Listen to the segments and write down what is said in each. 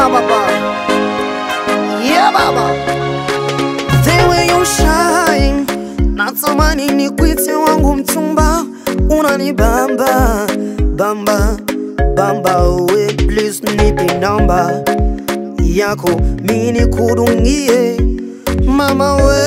baba. Yeah baba. The way you shine. Natamani nikuite wangu mchumba. Unanibamba. Bamba. Bamba we please nipe namba yako mini kudungie mama we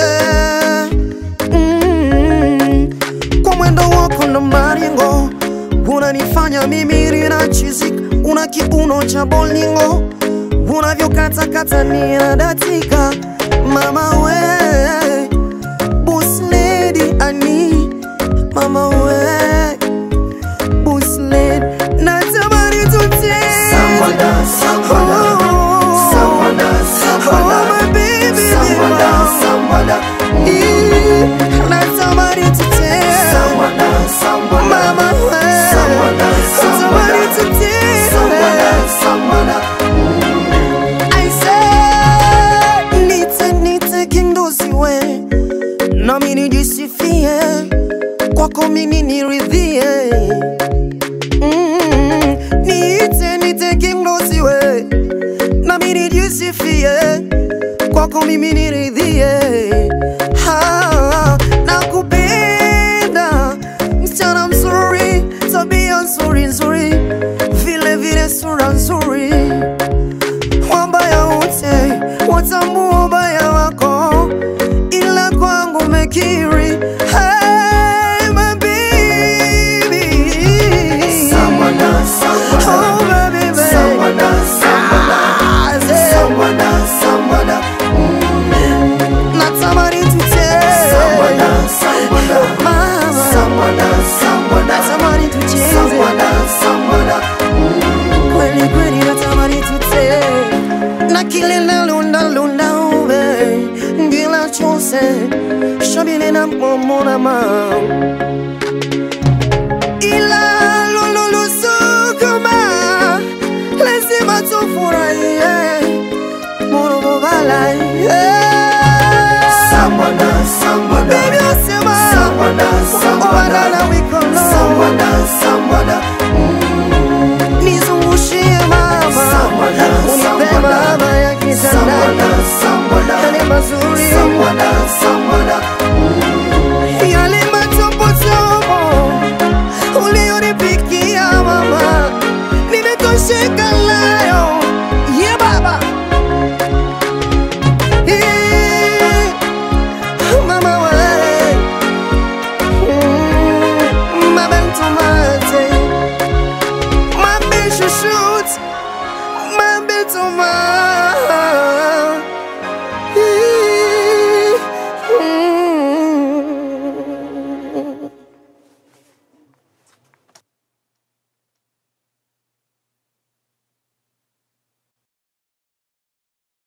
mm. kwa mwendo wako na maringo unanifanya mimi rina chizik una kiuno cha bolingo unavyokatakata ninadatika mama we boss lady ani mama we boss lady natamani tute Samwada, samwada, samwada, samwada, Oh, my baby, samwada, samwada, Eh, natamani tute samwada, samwada, Mama, eh, samwada, natamani samwada, tute samwada, samwada. I say, nite nite kindosiwe nami nijisifie kwako mimi niridhie Mm, nite nite kindosiwe nami nijisifie kwako mimi niridhie Ha, nakupenda msichana mzuri tabia nzuri nzuri vile vile sura nzuri wabaya wote watambua ubaya wako, ila kwangu mekiri. Hey, my baby. Samwada, samwada, Oh, baby, baby. samwada, samwada, Ah, say, samwada, samwada, natamani tute. samwada, samwada, Mama, samwada, samwada, natamani tucheze. samwada, samwada. Kweli kweli natamani tute. na kile nalundalunda ube ngila chose shabile na momona ma ila lululusukuma lazima tufurahie morobobala Samwada, samwada, Baby, osema samwada, samwada, obalala wikono samwada, samwada, nizungushie mama Samwada, unipe samwada, mama ya samwada, kitandani samwada.